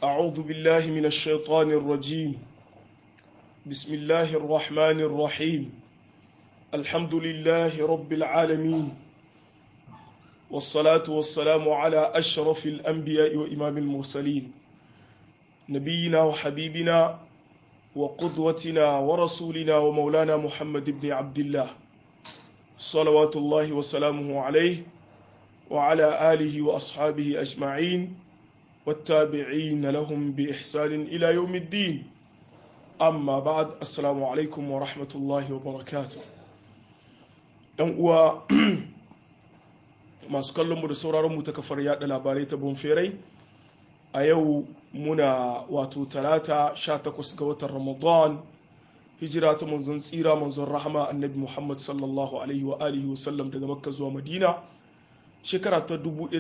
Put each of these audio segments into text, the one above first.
أعوذ بالله من الشيطان الرجيم بسم الله الرحمن الرحيم الحمد لله رب العالمين والصلاة والسلام على أشرف الأنبياء وإمام المرسلين نبينا وحبيبنا وقدوتنا ورسولنا ومولانا محمد بن عبد الله صلوات الله وسلامه عليه وعلى آله وأصحابه أجمعين والتابعين لهم بإحسان إلى يوم الدين أما بعد السلام عليكم ورحمة الله وبركاته ɗan uwa masu kallonmu da sauraronmu ta kafar yada labarai ta bonferai a yau muna wato talata 18 ga watan ramadan hijira ta manzon tsira manzon rahama annabi muhammad sallallahu alaihi wa alihi wa sallam daga makka zuwa madina shekara ta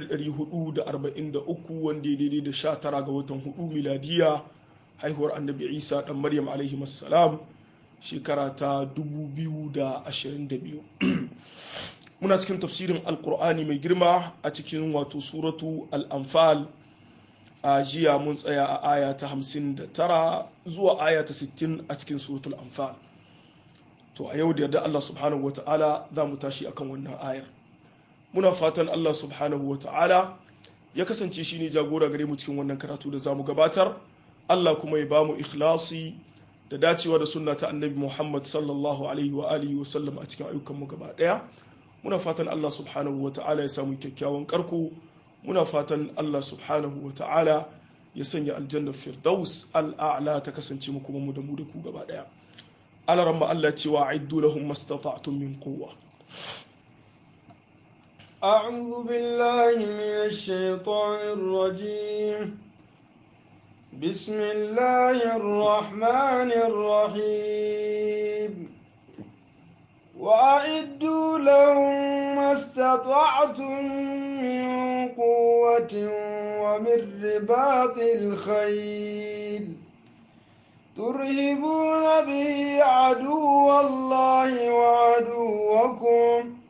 1443 wanda ya daidai da 19 ga watan 4 miladiya haihuwar annabi isa dan maryam alaihi salam shekara ta 2022 muna cikin tafsirin alkur'ani mai girma a cikin wato suratu al'amfal a jiya mun tsaya a aya ta 59 zuwa aya ta 60 a cikin suratul anfal to a yau da yarda Allah subhanahu wata'ala za mu tashi akan wannan ayar muna fatan Allah subhanahu wata'ala ya kasance shi ne jagora gare mu cikin wannan karatu da za mu gabatar Allah kuma ya bamu ikhlasi da dacewa da sunna ta annabi Muhammad sallallahu alaihi wa alihi wa sallam a cikin ayyukan mu gaba daya muna fatan Allah subhanahu wata'ala ya samu kyakkyawan karko muna fatan Allah subhanahu wata'ala ya sanya aljanna firdaus al'a'la ta kasance mu kuma mu da mu da ku gaba daya alaramma Allah cewa aiddu lahum mastata'tum min quwwa أعوذ بالله من الشيطان الرجيم بسم الله الرحمن الرحيم وأعدوا لهم ما استطعتم من قوة ومن رباط الخيل ترهبون به عدو الله وعدوكم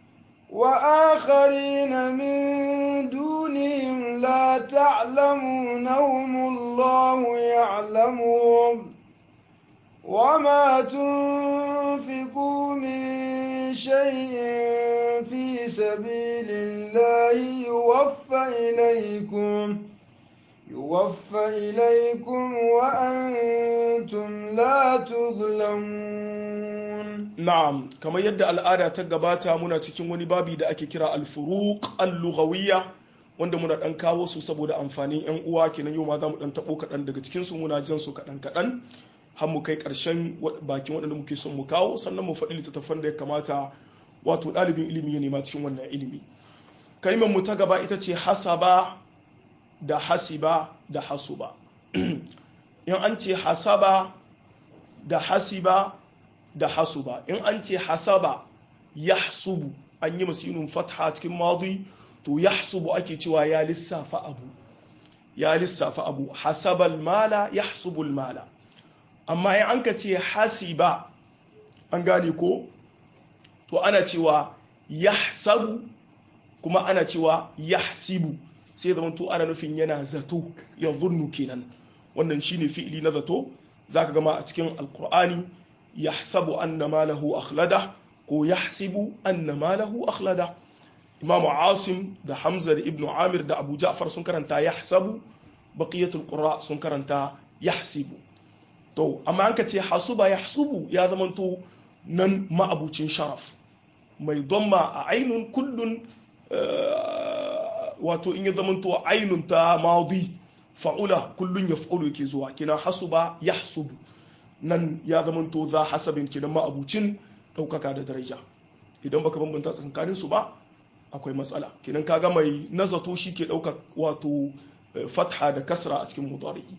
وآخرين من دونهم لا تعلمونهم الله يعلمهم وما تنفقوا من شيء في سبيل الله يوفى إليكم يوفى إليكم وأنتم لا تظلمون na'am kamar yadda al'ada ta gabata muna cikin wani babi da ake kira al-furuq al-lughawiyya wanda muna dan kawo su saboda amfanin yan uwa kenan yau ma za mu dan tabo kaɗan daga cikin su muna jan su kaɗan kaɗan har mu kai ƙarshen bakin waɗanda muke son mu kawo sannan mu faɗi littattafan da ya kamata wato ɗalibin ilimi ya nema cikin wannan ilimi kalimar mu ta gaba ita ce hasaba da hasiba da hasuba in an ce hasaba da hasiba da hasuba in an ce hasaba yahsubu an yi masinun fatha cikin madi to yahsubu ake cewa ya lissafa abu ya lissafa abu hasabal mala yahsubul mala amma in an ka ce hasiba an gane ko to ana cewa yahsabu kuma ana cewa yahsibu sai zama to ana nufin yana zato ya zunnu kenan wannan shine fi'ili na zato zaka gama a cikin alkur'ani yahsabu anna malahu akhlada ko yahsibu anna malahu akhlada imam asim da hamza da ibnu amir da abu ja'far sun karanta yahsabu baqiyatul qurra sun karanta yahsibu to amma an ka ce hasuba yahsubu ya zamanto nan ma'abucin sharaf mai domma a ainun kullun wato in ya zamanto ainun ta madi fa'ula kullun yaf'ulu yake zuwa kina hasuba yahsubu nan ya zamanto za hasabin kinan ma'abucin ɗaukaka da daraja idan baka bambanta tsakanin su ba akwai matsala kinan kaga mai nazato shi ke ɗauka wato fatha da kasra a cikin mutari'i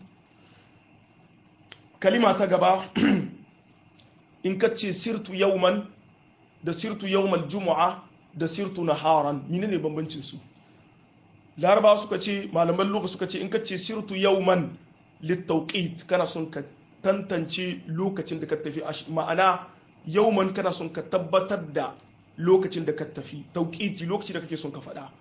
kalima ta gaba in ka ce sirtu yauman da sirtu yaumal jumu'a da sirtu naharan menene bambancin su laraba suka ce malaman lokaci suka ce in ka ce sirtu yauman littauqit kana son ka tantance lokacin da ka tafi ma'ana yauman kana son ka tabbatar da lokacin da ka tafi tauqiti lokacin da kake son ka faɗa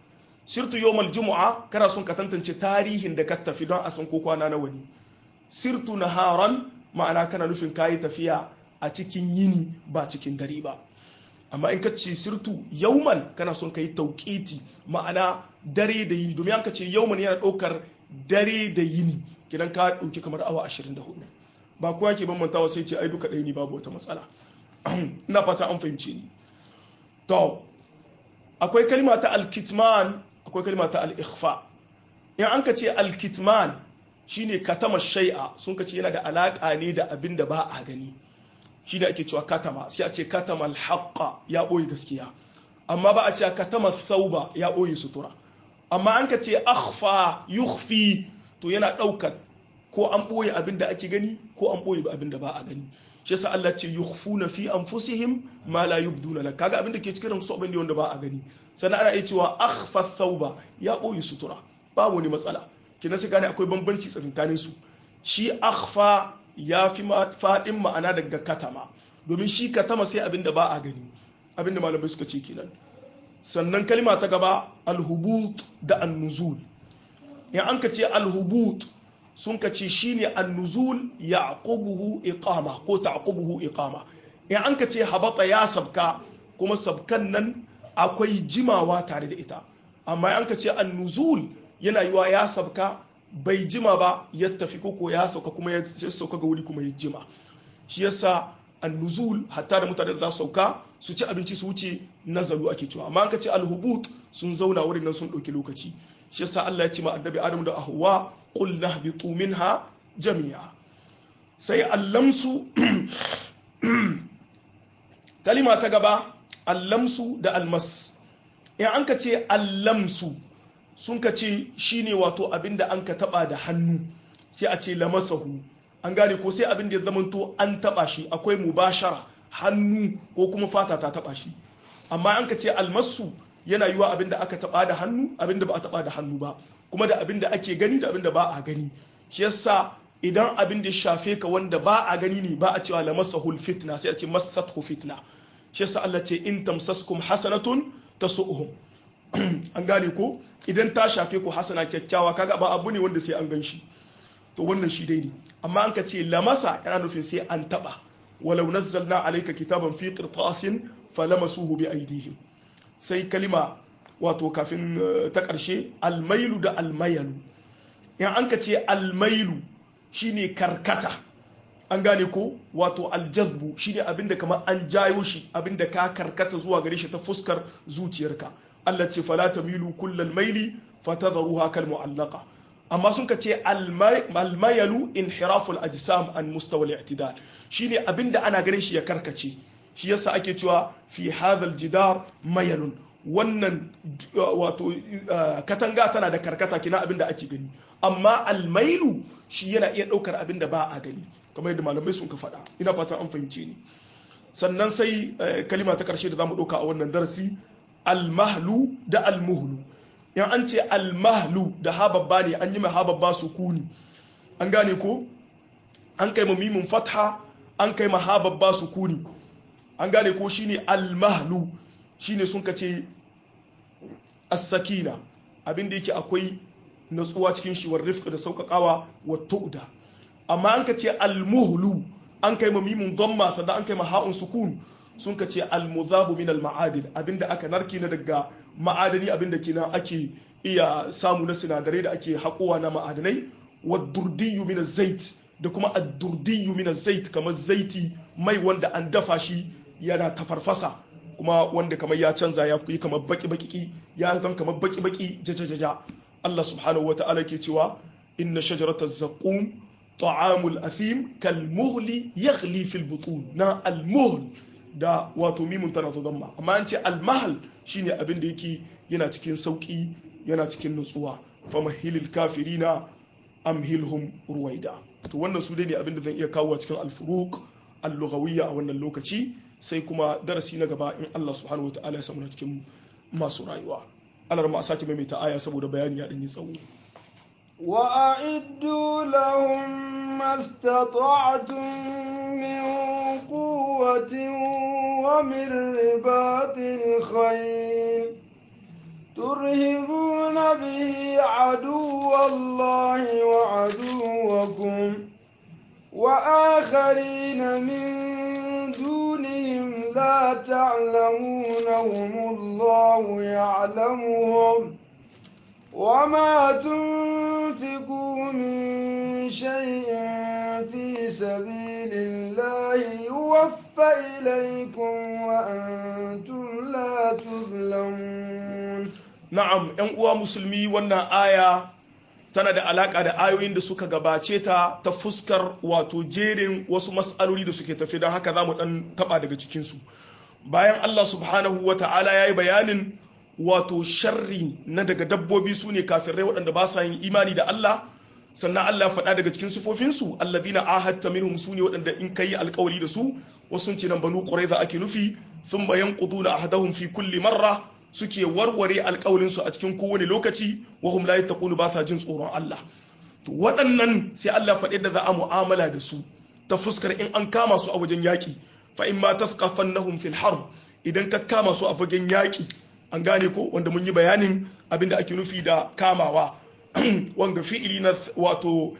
sirtu yawmal jumu'a kana son ka tantance tarihin da ka tafi don a san ko kwana nawa ne sirtu naharan ma'ana kana nufin kayi tafiya a cikin yini ba cikin dare ba amma in ka ce sirtu yauman kana son ka yi tauƙiti ma'ana dare da yini domin ka ce yauman yana ɗaukar dare da yini kidan ka ɗauki kamar awa 24 ba kowa ke bambantawa sai ce ai duka ɗaya ne babu wata matsala ina fata an fahimce ni to akwai kalma ta alkitman akwai kalma ta al-ikhfa in an ka ce alkitman shine katama shai'a sun ka ce yana da alaka ne da abin da ba a gani shi ne ake cewa katama sai a ce katama alhaqqa ya ɓoye gaskiya amma ba a ce katama thauba ya ɓoye sutura amma an ka ce akhfa yukhfi to yana ɗaukar ko an ɓoye abin da ake gani ko an ɓoye abin da ba a gani shi yasa Allah ce yukhfuna fi anfusihim ma la yubduna lak kaga abin da ke cikin su abin da wanda ba a gani sannan ana iya cewa akhfa thauba ya ɓoye sutura babu wani matsala kina sai gane akwai bambanci tsakanin su shi akhfa ya fi faɗin ma'ana daga katama domin shi katama sai abin da ba a gani abin da malamai suka ce kenan sannan kalma ta gaba alhubut da annuzul in an ka ce alhubut sun ka ce shine annuzul yaqubuhu iqama ko taqubuhu iqama in an ka ce habata ya sabka kuma sabkan nan akwai jimawa tare da ita amma an ka ce annuzul yana yiwa ya sabka bai jima ba ya tafi koko ya sauka kuma ya sauka ga wuri kuma ya jima shi yasa annuzul hatta da mutane da za su sauka su ci abinci su wuce nazaru ake cewa amma an ka ce alhubut sun zauna wurin nan sun ɗauki lokaci shi yasa Allah ya ce ma annabi Adam da Hawwa qul nahbitu minha jami'a sai allamsu kalima ta gaba allamsu da almas in an ka ce allamsu sun ka ce shi ne wato abin da an ka taba da hannu sai a ce lamasahu an gane ko sai abin da ya zamanto an taba shi akwai mubashara hannu ko kuma fata ta taba shi amma an ka ce almasu yana yiwa abin da aka taba da hannu abin da ba a taba da hannu ba kuma da abin da ake gani da abin da ba a gani shi yasa idan abin da ya shafe ka wanda ba a gani ne ba a cewa lamasahul fitna sai a ce massathu fitna shi yasa Allah ce in tamsaskum hasanatun tasu'uhum an gane ko idan ta shafe ku hasana kyakkyawa kaga ba abu ne wanda sai an gan shi to wannan shi dai ne amma an ka ce lamasa yana nufin sai an taba walau nazzalna alayka kitaban fi qirtasin falamasuhu bi aydihim sai kalima wato kafin ta karshe almailu da almayalu in an ka ce almailu shine karkata an gane ko wato aljazbu shine abinda kamar an jayo shi abinda ka karkata zuwa gare shi ta fuskar zuciyarka Allah ce fala tamilu kullal maili fatadharuha kal mu'allaqa amma sun ka ce almayalu inhiraful ajsam an mustawa al-i'tidal shine abinda ana ganin shi ya karkace shi yasa ake cewa fi hadha jidar mayalun wannan wato katanga tana da karkata kina abinda ake gani amma almailu shi yana iya daukar abinda ba a gani kamar yadda malamai sun ka faɗa ina fatan an fahimce ni sannan sai kalima ta karshe da zamu ɗauka a wannan darasi almahlu da almuhlu in an ce almahlu da hababba ne an yi ma hababba sukuni an gane ko an kai ma mimin fatha an kai ma hababba sukuni an gane ko shine almahlu shine sun ka ce as-sakina abin da yake akwai natsuwa cikin shi war rifqa da sauƙaƙawa wa tu'da amma an ka ce almuhlu an kai ma mimin dhamma sannan an kai ma ha'un sukun sun ka ce almuzabu min alma'adin abinda aka narki na daga ma'adani abinda kenan ake iya samu na sinadarai da ake haƙowa na ma'adanai wa durdiyu min zait da kuma ad-durdiyu min zait kamar zaiti mai wanda an dafa shi yana tafarfasa kuma wanda kamar ya canza ya yi kamar baki baki ya zan kamar baki baki jajajaja Allah subhanahu wata'ala ke cewa inna shajarataz zaqum ta'amul athim kal muhli yaghli fil butun na al muhl da wato mimun tana ta damma amma an ce almahal shine abin da yake yana cikin sauki yana cikin nutsuwa fa mahilil kafirina amhilhum ruwaida to wannan su dai ne abin da zan iya kawo a cikin alfuruq al-lughawiyya a wannan lokaci sai kuma darasi na gaba in Allah subhanahu wataala ya samu na cikin masu rayuwa Allah ma sake maimaita aya saboda bayani ya dan yi tsawo وأعدوا لهم ما استطعتم من قوة ومن رباط الخيل ترهبون به عدو الله وعدوكم وآخرين من دونهم لا تعلمونهم الله يعلمهم وما تنفقوا من شيء في سبيل الله يوفى إليكم وأنتم لا تظلمون na'am ‘yan uwa musulmi wannan aya tana da alaka da ayoyin da suka gabace ta ta fuskar wato jerin wasu mas'aloli da suke tafi don haka za mu ɗan taɓa daga cikinsu bayan Allah subhanahu wa ta'ala ya yi bayanin wato sharri na daga dabbobi su ne kafirai waɗanda ba sa yin imani da Allah sannan Allah faɗa daga cikin sifofinsu allazina ahadta minhum su ne waɗanda in kai alƙawari da su wasu ce nan banu quraiza ake nufi thumma yanquduna ahadahum fi kulli marra suke warware alƙawarin su a cikin kowane lokaci wa hum la yattaqunu ba sa jin tsoron Allah to waɗannan sai Allah faɗi da za a mu'amala da su ta fuskar in an kama su a wajen yaƙi fa in ma tafqafannahum fil harb idan ka kama su a fagen yaƙi an gane ko wanda mun yi bayanin abinda ake nufi da kamawa wanga fi'ili na wato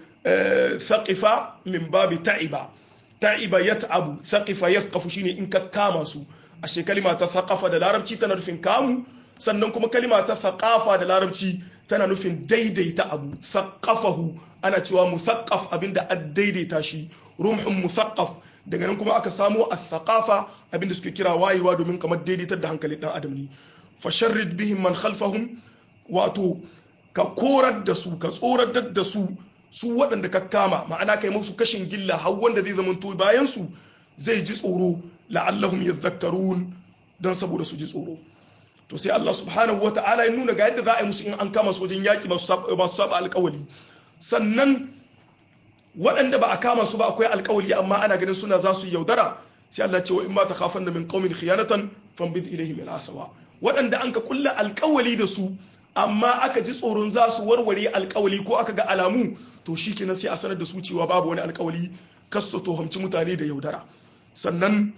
thaqifa min babi ta'iba ta'iba yat'abu thaqifa yathqafu shine in ka kama su ashe kalima ta thaqafa da larabci tana nufin kamu sannan kuma kalima ta thaqafa da larabci tana nufin daidaita abu thaqafahu ana cewa musaqqaf abinda a daidaita shi rumhun musaqqaf daga nan kuma aka samo al-thaqafa abinda suke kira wayewa domin kamar daidaitar da hankalin dan adam ne fasharrid bihim man khalfahum wato ka korar da su ka tsoratar da su su waɗanda ka kama ma'ana kai musu kashin gilla har wanda zai zama to bayan su zai ji tsoro la'allahum yadhakkarun dan saboda su ji tsoro to sai Allah subhanahu wata'ala ya nuna ga yadda za a yi musu in an kama su wajen yaki masu saba alƙawali sannan waɗanda ba a kama su ba akwai alƙawali amma ana ganin suna za su yaudara sai Allah ce wa in ma takhafanna min qaumin khiyanatan fanbidh ilayhim al-asawa waɗanda an ka kulla alƙawali da su amma aka ji tsoron za su warware alƙawali ko aka ga alamu to shi kenan sai a sanar da su cewa babu wani alƙawali kas su tohamci mutane da yaudara sannan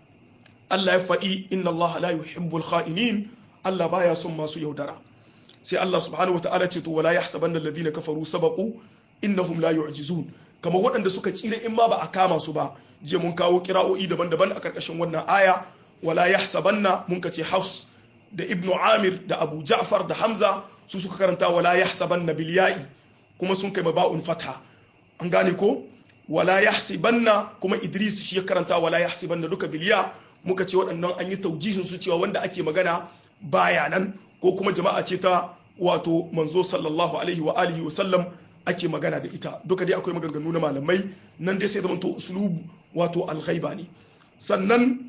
Allah ya faɗi inna Allah la yuhibbul kha'inin Allah baya son masu yaudara sai Allah subhanahu wa ta'ala ce to wala yahsabanna alladhina kafaru sabaqu innahum la yu'jizun kamar waɗanda suka tsira in ma ba a kama su ba je mun kawo kira'o'i daban-daban a karkashin wannan aya wala yahsabanna mun ka ce hafs da ibnu amir da abu ja'far da hamza su suka karanta wala yahsabanna bil ya'i kuma sun kai maba'un fatha an gane ko wala yahsibanna kuma idris shi ya karanta wala yahsibanna duka bil ya muka ce waɗannan an yi taujihin su cewa wanda ake magana baya nan ko kuma jama'a ce ta wato manzo sallallahu alaihi wa alihi wa sallam ake magana da ita duka dai akwai maganganu na malamai nan dai sai zamanto uslubu wato alghaiba ne sannan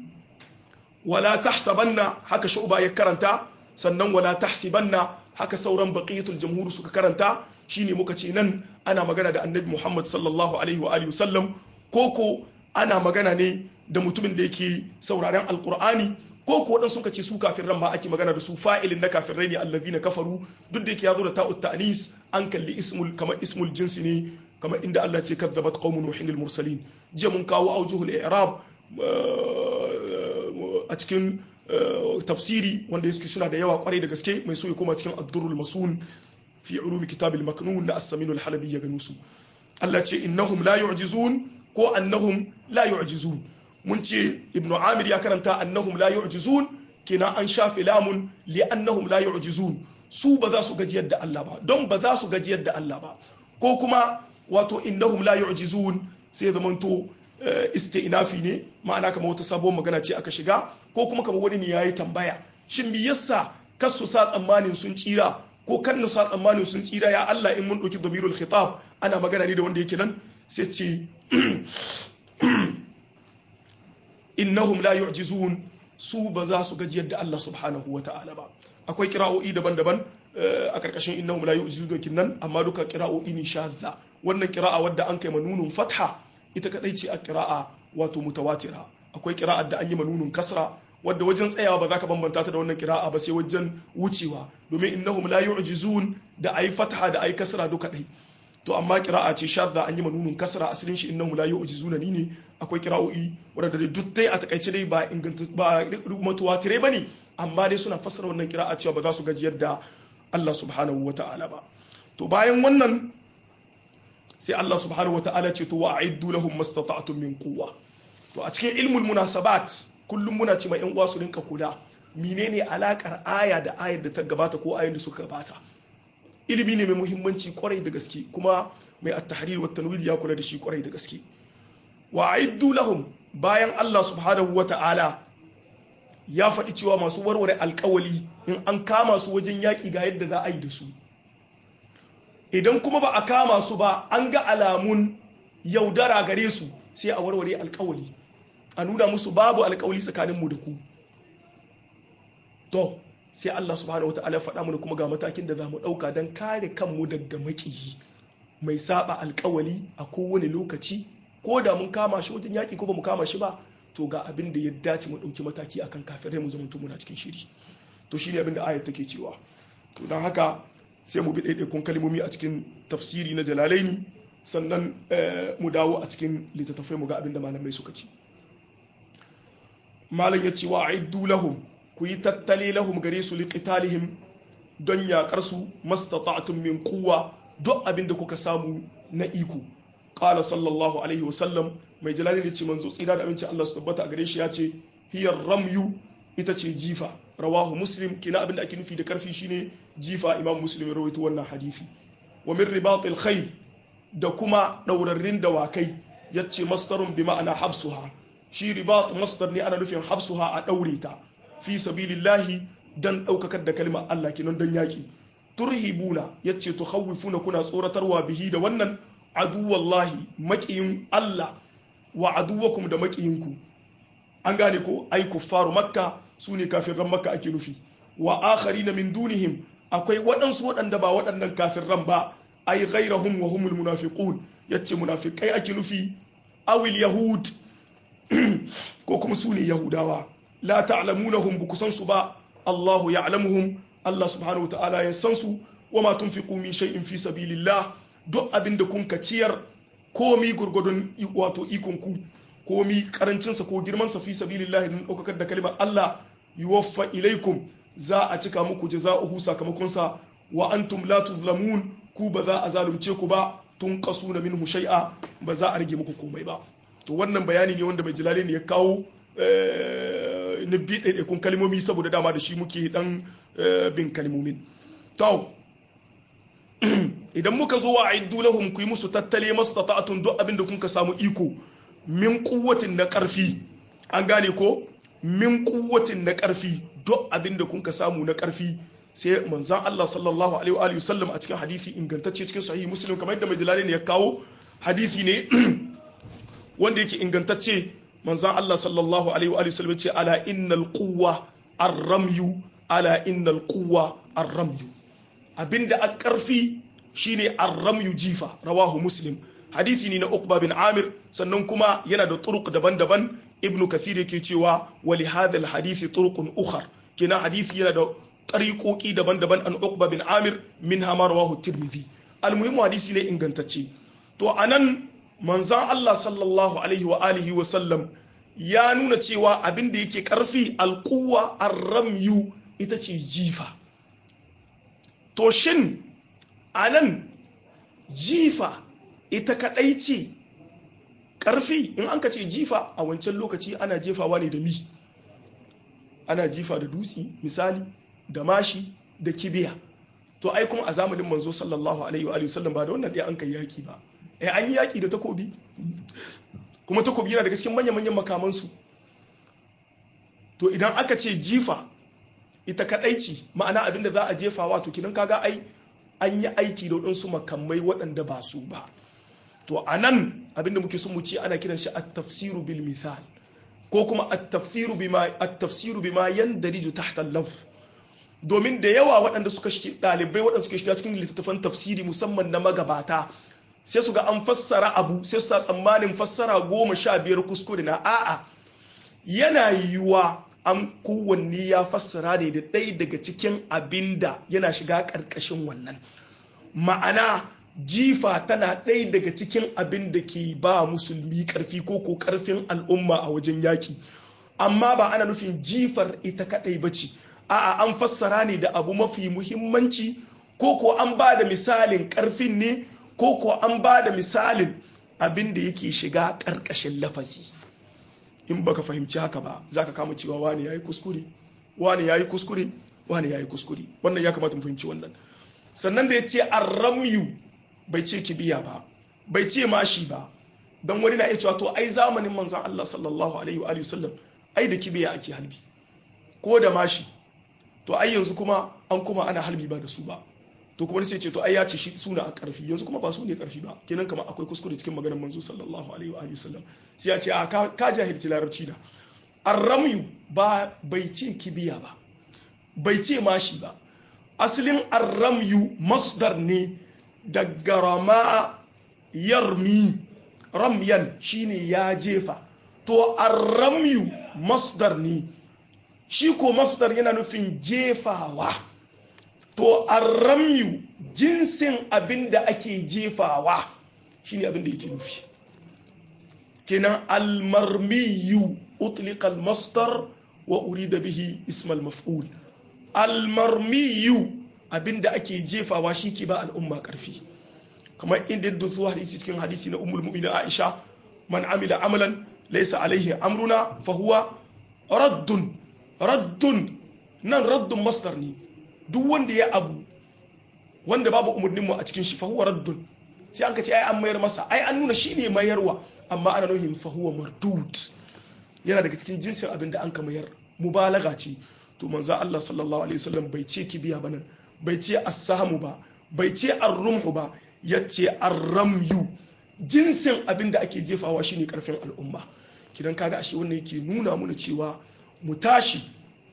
wala tahsabanna haka shu'ba ya karanta sannan wala tahsibanna haka sauran baqiyatul jamhur suka karanta shine muka ce nan ana magana da annabi Muhammad sallallahu alaihi wa alihi wasallam koko ana magana ne da mutumin da yake sauraren alqur'ani koko wadan suka ce su kafiran ma ake magana da su fa'ilin na kafirai ne allazina kafaru duk da yake yazo da ta'ut ta'nis an kalli ismul kamar ismul jinsi ne kamar inda Allah ce kadzabat qaumun nuhin mursalin jiya mun kawo aujuhul i'rab a cikin tafsiri wanda yake suna da yawa kwarai da gaske mai so ya koma cikin ad-durrul masun fi ulumi kitabil maknun na as-samin al-halabi ya gano su Allah ce innahum la yu'jizun ko annahum la yu'jizun mun ce ibnu amir ya karanta annahum la yu'jizun kina an shafe lamun li annahum la yu'jizun su ba za su gajiyar da Allah ba don ba za su gajiyar da Allah ba ko kuma wato innahum la yu'jizun sai zamanto isti'nafi ne ma'ana kamar wata sabuwar magana ce aka shiga ko kuma kamar wani ne yayi tambaya shin me yasa kas su sa tsammanin sun tsira ko kan na sa tsammanin sun tsira ya Allah in mun ɗauki damirul khitab ana magana ne da wanda yake nan sai ce innahum la yu'jizun su ba za su gajiyar da Allah subhanahu wa ta'ala ba akwai kira'o'i daban-daban a karkashin innahum la yu'jizun nan amma duka kira'o'i ne shadda wannan kira'a wadda an kai manunun fatha ita kadai ce a kira'a wato mutawatira akwai kira'ar da an yi manunun kasra wadda wajen tsayawa ba za ka bambanta ta da wannan kira'a ba sai wajen wucewa domin innahum la yu'jizun da ayi fatha da ayi kasra duka dai to amma kira'a ce shadda an yi manunun kasra asalin shi innahum la yu'jizuna ni ne akwai kira'o'i wadda dai duk dai a takaice dai ba inganta ba mutawatire bane amma dai suna fassara wannan kira'a cewa ba za su gajiyar da Allah subhanahu wa ta'ala ba to bayan wannan sai Allah subhanahu wa ta'ala ce to wa a'iddu lahum mastata'tum min quwwa to a cikin ilmul munasabat kullum muna ce mai yan uwa su rinka kula menene alakar aya da ayar da ta gabata ko ayoyin da suka gabata ilimi ne mai muhimmanci kwarai da gaske kuma mai at-tahrir wa tanwir ya kula da shi kwarai da gaske wa a'iddu lahum bayan Allah subhanahu wa ta'ala ya faɗi cewa masu warware alkawali in an kama su wajen yaƙi ga yadda za a yi da su idan kuma ba a kama su ba an ga alamun yaudara gare su sai a warware alkawali a nuna musu babu alkawali tsakaninmu da ku to sai Allah subhanahu wa ta'ala faɗa mana kuma ga matakin da za mu ɗauka don kare kanmu daga maƙiyi mai saba alkawali a kowane lokaci ko da mun kama shi wajen yaƙi ko ba mu kama shi ba to ga abin da ya dace mu ɗauki mataki akan kafirai mu zama muna cikin shiri to shine abin da ayat take cewa to don haka sai mu bi ɗaiɗaikun kalmomi a cikin tafsiri na jalalaini sannan mu dawo a cikin littattafai mu ga abin da malamai suka ci malam ya ce wa aiddu lahum ku yi tattale lahum gare su liqitalihim don yaƙar su mastata'tum min quwwa duk abin da kuka samu na iko qala sallallahu alaihi wa sallam mai jalali ne ce manzo tsira da aminci Allah su tabbata a gare shi ya ce hiyar ramyu ita ce jifa rawahu muslim kina abin da ake nufi da karfi shine jifa imam muslim ya rawaito wannan hadisi wa min ribatil khayl da kuma daurarrin dawakai yace masdarun bi ma'ana habsuha shi ribat masdar ne ana nufin habsuha a daure ta fi sabilillahi dan daukakar da kalmar Allah kinan dan yaki turhibuna yace tukhawifuna kuna tsoratarwa bihi da wannan aduwallahi maƙiyin Allah wa aduwakum da maƙiyinku an gane ko ai kuffaru makka su ne kafirran makka ake nufi wa akhari na min dunihim akwai waɗansu waɗanda ba waɗannan kafirran ba ai ghairahum wa humul munafiqun yace munafiqai ake nufi awil yahud ko kuma su ne yahudawa la ta'lamunahum bu kusan su ba Allahu ya'lamuhum Allah subhanahu wa ta'ala ya san su wa ma tunfiqu min shay'in fi sabilillah duk abin da kun ka ciyar komi gurgudun wato ikonku komi karancinsa ko girmansa fi sabilillahi don ɗaukakar da kalimar Allah yuwaffa ilaikum za a cika muku jaza'uhu sakamakonsa wa antum la tuzlamun ku ba za a zalunce ku ba tun kasu na minhu shay'a ba za a rage muku komai ba to wannan bayani ne wanda mai jilali ne ya kawo na bi ɗaiɗaikun kalmomi saboda dama da shi muke dan bin kalmomin to idan muka zo wa aiddu lahum ku yi musu tattale mastata'atun duk abin da kun ka samu iko min kuwatin na karfi an gane ko min kuwatin na karfi duk abin da kun ka samu na karfi sai manzan Allah sallallahu alaihi wa sallam a cikin hadisi ingantacce cikin sahihi muslim kamar yadda mai ne ya kawo hadisi ne wanda yake ingantacce manzan Allah sallallahu alaihi wa sallam ce ala innal quwwa ar-ramyu ala innal quwwa ar-ramyu abinda a karfi shine ar-ramyu jifa rawahu muslim hadisi ne na Uqba bin Amir sannan kuma yana da turuq daban-daban Ibn Kathir yake cewa wa li hadha al-hadisi turuqun ukhar kina hadisi yana da tariqoki daban-daban an Uqba bin Amir minha ma rawahu Tirmidhi al-muhimmu hadisi ne ingantacce to anan manzan Allah sallallahu alaihi wa alihi wa sallam ya nuna cewa abin da yake karfi alquwa ar-ramyu ita ce jifa to shin anan jifa ita kadai ce karfi in an ka ce jifa a wancan lokaci ana jefawa ne da mi ana jifa da dutse misali da mashi da kibiya to ai kuma a zamanin manzo sallallahu alaihi wa sallam ba da wannan ɗaya an kai yaki ba eh an yi yaki da takobi kuma takobi yana daga cikin manya-manyan makamansu to idan aka ce jifa ita kadai ce ma'ana abin da za a jefa wato kinan kaga ai an yi aiki da waɗansu makamai waɗanda ba su ba to a nan abin da muke son mu ce ana kiran shi at-tafsiru bil mithal ko kuma at-tafsiru bima at-tafsiru bima yandariju tahta al-lafz domin da yawa waɗanda suka shi ɗalibai waɗanda suka shiga cikin littattafan tafsiri musamman na magabata sai su ga an fassara abu sai su sa tsammanin fassara goma sha biyar kuskure na a'a yana yiwuwa an kowanne ya fassara ne da ɗaya daga cikin abin da yana shiga ƙarƙashin wannan ma'ana jifa tana ɗaya daga cikin abin da ke ba musulmi ƙarfi ko ko ƙarfin al'umma a wajen yaƙi amma ba ana nufin jifar ita kaɗai ba ce a'a an fassara ne da abu mafi muhimmanci ko ko an ba da misalin karfin ne ko ko an ba da misalin abin da yake shiga ƙarƙashin lafazi in baka fahimci haka ba za ka kama cewa wani ya yi kuskure wani ya yi kuskure wani ya yi kuskure wannan ya kamata mu fahimci wannan sannan da ya ce arramyu bai ce kibiya ba bai ce mashi ba don wani na iya cewa to ai zamanin manzan Allah sallallahu alaihi wa sallam ai da kibiya ake halbi ko da mashi to ai yanzu kuma an kuma ana halbi ba da su ba to kuma sai ce to ai ya ce shi suna a karfi yanzu kuma ba su ne karfi ba kenan kamar akwai kuskure cikin maganar manzo sallallahu alaihi wa sallam sai ya ce a ka jahilci larabci da arramyu ba bai ce kibiya ba bai ce mashi ba asalin arramyu masdar ne daga rama yarmi ramyan shine ya jefa to arramyu masdar ne shi ko masdar yana nufin jefawa to arramyu jinsin abin da ake jefawa shine abin da yake nufi kenan almarmiyu utliqa almasdar wa urida bihi ismal maf'ul almarmiyu abin da ake jefawa shi ke ba al'umma karfi kamar inda da zuwa hadisi cikin hadisi na ummul mu'minin Aisha man amila amalan laysa alaihi amruna fa huwa raddun raddun nan raddun masdar ne duk wanda ya abu wanda babu umarnin mu a cikin shi fa huwa raddun sai an ka ce ai an mayar masa ai an nuna shine mayarwa amma ana nuhin fa huwa mardud yana daga cikin jinsin abin da an ka mayar mubalaga ce to manzo Allah sallallahu alaihi wasallam bai ce kibiya ba nan bai ce as-sahmu ba bai ce ar-rumhu ba yace ar-ramyu jinsin abin da ake jefawa shine karfin al'umma kidan kaga ashe wannan yake nuna mana cewa mu tashi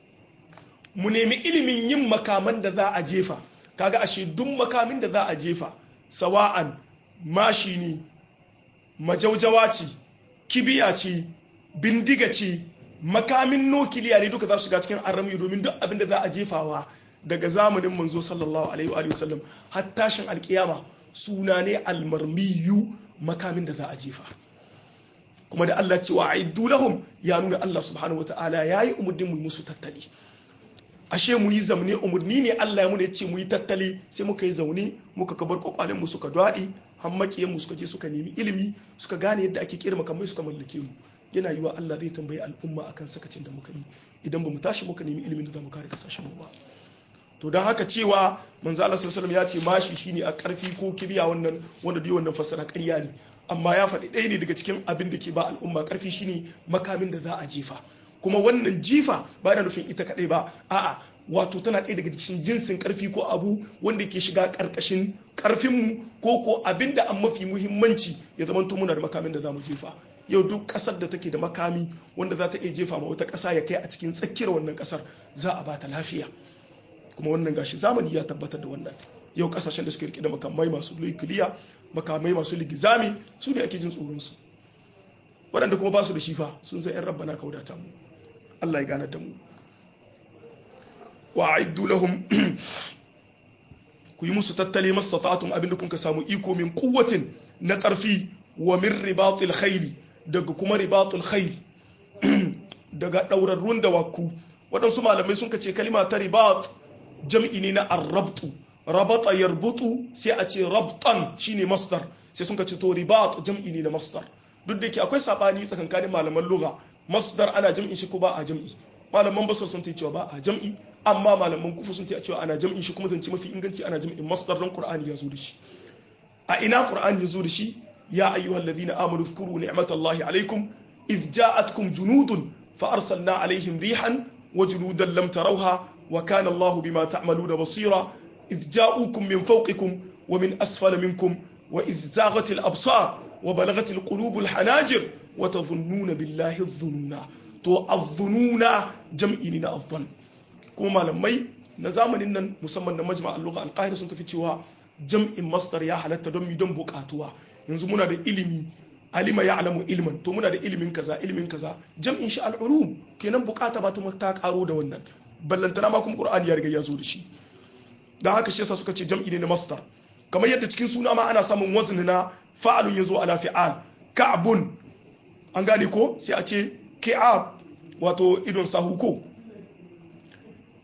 mu nemi ilimin yin makaman da za a jefa kaga ashe duk makamin da za a jefa sawa'an mashi ne majaujawa ce kibiya ce bindiga ce makamin nukiliya ne duka za su shiga cikin arami domin duk abin da za a jefawa daga zamanin manzo sallallahu alaihi wa sallam har tashin alkiyama suna ne almarmiyu makamin da za a jefa kuma da Allah cewa aiddu lahum ya nuna Allah subhanahu wataala yayi umurnin mu musu tattali ashe mu yi zamne umurni ne Allah ya muna ya ce mu yi tattali sai muka yi zaune muka kabar kwakwalen mu suka dwadi hammakiyan mu suka je suka nemi ilimi suka gane yadda ake kira makamai suka mallake mu yana yiwa Allah zai tambayi al'umma akan sakacin da muka yi idan ba mu tashi muka nemi ilimin da za mu kare kasashen mu ba to don haka cewa manzo Allah sallallahu ya ce mashi shine a karfi ko kibiya wannan wanda dai wannan fassara ƙarya ne amma ya faɗi ɗaya ne daga cikin abin da ke ba al'umma karfi shine makamin da za a jefa kuma wannan jifa ba yana nufin ita kaɗai ba a'a wato tana ɗaya daga cikin jinsin karfi ko abu wanda ke shiga ƙarƙashin ƙarfinmu ko ko abin da an mafi muhimmanci ya zama muna da makamin da za mu jefa yau duk ƙasar da take da makami wanda za ta iya jefa ma wata ƙasa ya kai a cikin tsakiyar wannan ƙasar za a ba ta lafiya kuma wannan gashi zamani ya tabbatar da wannan yau kasashen da suke rike da makamai masu nukiliya makamai masu ligizami su ne ake jin tsoron su waɗanda kuma ba su da shifa sun san 'yan rabbana ka wadata mu Allah ya gane da mu wa aiddu lahum ku yi musu tattali mastata'tum abinda kun ka samu iko min quwwatin na ƙarfi wa min ribatil khayli daga kuma ribatul khayl daga ɗaurarrun dawaku waɗansu malamai sun ka ce kalima ta ribat jam'i ne na arrabtu rabata yarbutu sai a ce rabtan shine masdar sai sun ce to ribat jam'i ne na masdar duk da ke akwai sabani tsakankanin malaman lugha masdar ana jam'in shi ko ba a jam'i malaman basar sun ta cewa ba a jam'i amma malaman kufu sun ta cewa ana jam'in shi kuma zance mafi inganci ana jam'in masdar don qur'ani ya zo da shi a ina qur'ani ya zo da shi ya ayyuhal ladina amanu dhkuru ni'matallahi alaikum idh ja'atkum junudun fa arsalna alaihim rihan wa junudan lam tarawha وكان الله بما تعملون بصيرا إذ جاءوكم من فوقكم ومن أسفل منكم وإذ زاغت الأبصار وبلغت القلوب الحناجر وتظنون بالله الظنون تو الظنون جمعيننا الظن كما لمي نزامن إن مسمى مجمع اللغة القاهرة سنتفي cewa jam'in masdar ya halatta don mi don bukatuwa yanzu muna da ilimi alima ya alamu ilman to muna da ilimin kaza ilimin kaza jam'in shi al'ulum kenan bukata ba ta karo da wannan ballantana ma kuma qur'ani ya riga ya zo da shi dan haka shi yasa suka ce jam'i ne na masdar kamar yadda cikin suna ma ana samun wazni na fa'alun yazo ala fi'al ka'bun an gane ko sai a ce ki'ab wato idon sahu ko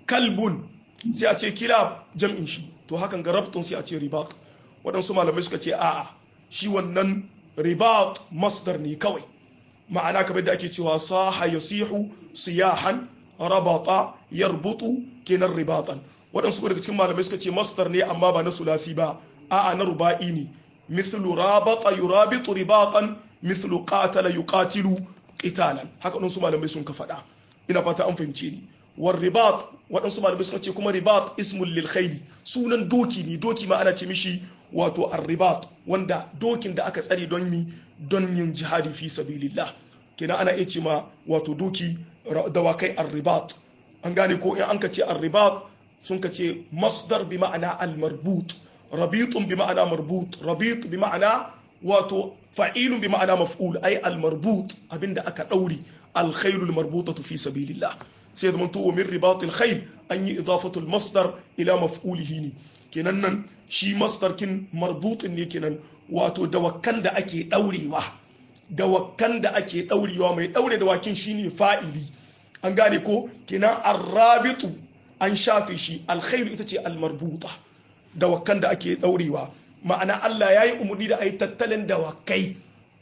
kalbun sai a ce kilab jam'in shi to hakan ga rabtun sai a ce ribat waɗansu malamai suka ce a'a shi wannan ribat masdar ne kawai ma'ana kamar da ake cewa saha yasihu siyahan rabata yarbutu kenan ribatan waɗansu daga cikin malamai suka ce masdar ne amma ba na sulafi ba a'a na ruba'i ne mithlu rabata yurabitu ribatan mithlu qatala yuqatilu qitalan haka waɗansu malamai sun ka faɗa ina fata an fahimce ni war ribat waɗansu malamai suka ce kuma ribat ismul lil khayli sunan doki ne doki ma ana ce mishi wato ar-ribat wanda dokin da aka tsare don mi don yin jihadi fi sabilillah kina ana iya ce ma wato doki dawakai ar-ribat an gane ko in an ka ce ar-ribat sun ka ce masdar bi ma'ana al-marbut rabitun bi ma'ana marbut rabit bi ma'ana wato fa'ilun bi ma'ana maf'ul ay al-marbut abinda aka dauri al-khaylul marbutatu fi sabilillah sai zama to min ribatil khayl an yi idafatul masdar ila maf'ulihi ne kenan nan shi masdar kin marbutin ne kenan wato dawakan da ake daurewa dawakan da ake daurewa mai daure dawakin shine fa'ili an gane ko kenan arrabitu an shafe shi alkhairu ita ce almarbuta dawakan da ake daurewa ma'ana Allah ya yi umarni da a yi tattalin dawakai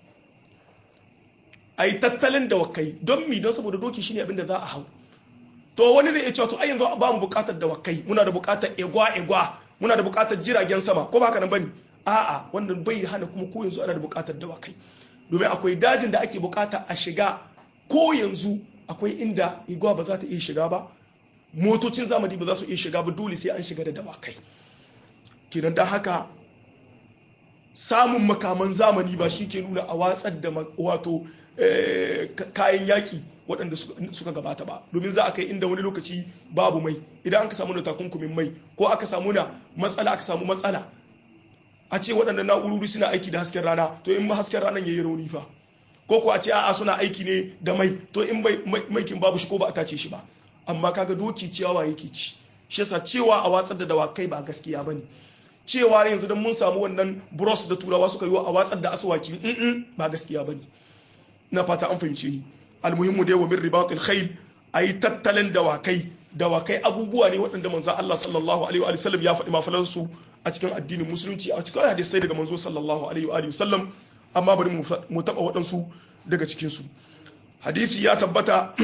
a yi tattalin dawakai don mi don saboda doki shine abin da za a hau to wani zai iya cewa to ai yanzu ba mu bukatar dawakai muna da bukatar egwa egwa muna da bukatar jiragen sama ko ba haka nan bane a'a wannan bai hana kuma ko yanzu ana da bukatar dawakai domin akwai dajin da ake bukata a shiga ko yanzu akwai inda igwa ba za ta iya shiga ba motocin zamani ba za su iya shiga ba dole sai an shiga da dawakai kenan da haka samun makaman zamani ba shi ke nuna a watsar da wato kayan yaƙi waɗanda suka gabata ba domin za a kai inda wani lokaci babu mai idan aka samu na takunkumin mai ko aka samu na matsala aka samu matsala a ce waɗanda na'urori suna aiki da hasken rana to in ba hasken ranar ya yi rauni fa ko ko a ce a'a suna aiki ne da mai to in maikin babu shi ko ba a tace shi ba amma kaga doki ciyawa yake ci shi yasa cewa a watsar da dawakai ba gaskiya bane cewa yanzu don mun samu wannan bros da turawa suka yi a watsar da aswaki ba gaskiya bane na fata an fahimce ni almuhimmu dai wa min ribatil khayl ayi tattalin dawakai dawakai abubuwa ne waɗanda manzon Allah sallallahu alaihi wa sallam ya faɗi mafalan su a cikin addinin musulunci a cikin hadisai daga manzo sallallahu alaihi wa sallam amma bari mu taba waɗansu daga cikin su hadisi ya tabbata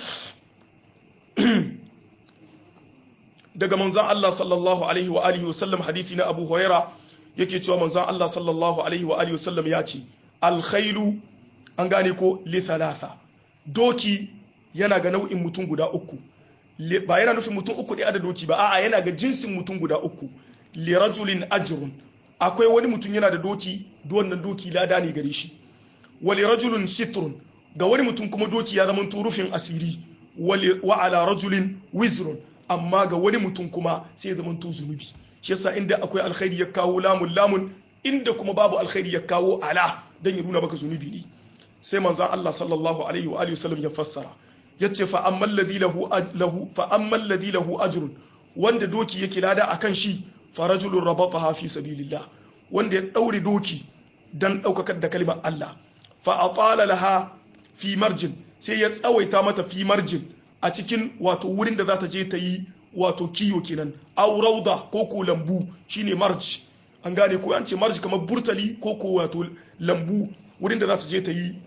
daga manzon Allah sallallahu alaihi wa alihi wa sallam hadisi na Abu Huraira yake cewa manzon Allah sallallahu alaihi wa alihi wa sallam ya ce al khaylu an gane ko li thalatha doki yana ga nau'in mutum guda uku ba yana nufin mutum uku ɗaya da doki ba a'a yana ga jinsin mutum guda uku li rajulin ajrun akwai wani mutum yana da doki wannan doki lada ne gare shi wa li rajulin sitrun ga wani mutum kuma doki ya zama rufin asiri wa ala rajulin wizrun amma ga wani mutum kuma sai ya zama zunubi shi yasa inda akwai alkhairi ya kawo lamun lamun inda kuma babu alkhairi ya kawo ala dan ya nuna maka zunubi ne sai manzan Allah sallallahu alaihi wa alihi wasallam ya fassara yace fa ammal ladhi lahu lahu fa ammal ladhi lahu ajrun wanda doki yake lada akan shi fa rajulun rabataha fi sabilillah wanda ya daure doki dan daukakar da kalmar Allah fa atala laha fi marjin sai ya tsawaita mata fi marjin a cikin wato wurin da za ta je ta yi wato kiyo kenan aw rauda ko ko lambu shine marj an gane ko an ce marj kamar burtali ko ko wato lambu wurin da za ta je ta yi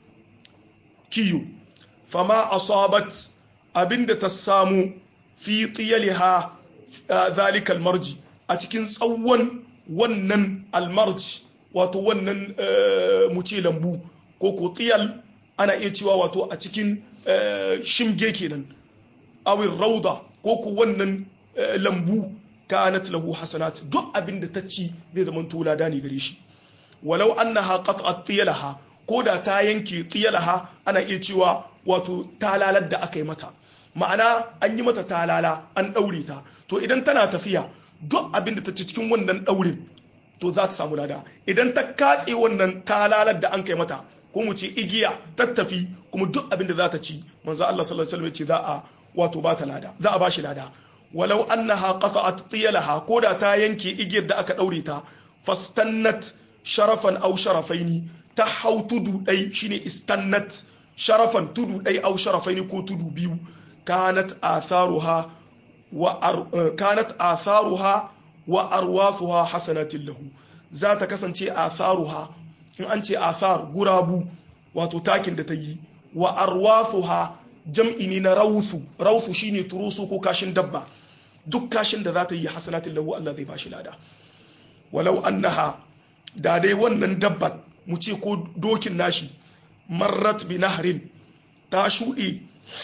kiyo fama asabat abinda ta samu fi tiyaliha zalika almarji a cikin tsawon wannan almarji wato wannan mu ce lambu ko ko tiyal ana iya cewa wato a cikin shimge kenan awin rauda ko ko wannan lambu kanat lahu hasanat duk abinda ta ci zai zama tola ne gare shi walau annaha qat'at tiyalaha ko da ta yanke tiyalaha ana iya cewa wato talalar da aka yi mata ma'ana an yi mata talala an daure ta to idan tana tafiya duk abin da ta ci cikin wannan daurin to za ta samu lada idan ta katse wannan talalar da an kai mata ko mu ce igiya tattafi kuma duk abin da za ta ci manzo Allah sallallahu alaihi wasallam ce za a wato ba ta lada za a ba shi lada walau annaha qata'at tiyalaha ko da ta yanke igiyar da aka daure ta fastannat sharafan au sharafaini ta hau tudu ɗai shine istannat sharafan tudu ɗai au sharafaini ko tudu biyu kanat atharuha wa kanat atharuha wa arwafuha hasanatin lahu za ta kasance atharuha in an ce athar gurabu wato takin da ta yi wa arwafuha jam'i ne na rausu rausu shine turusu ko kashin dabba duk kashin da za ta yi hasanatin lahu Allah zai bashi lada walau annaha da dai wannan dabba mu ce ko dokin nashi marrat bi nahrin ta shuɗe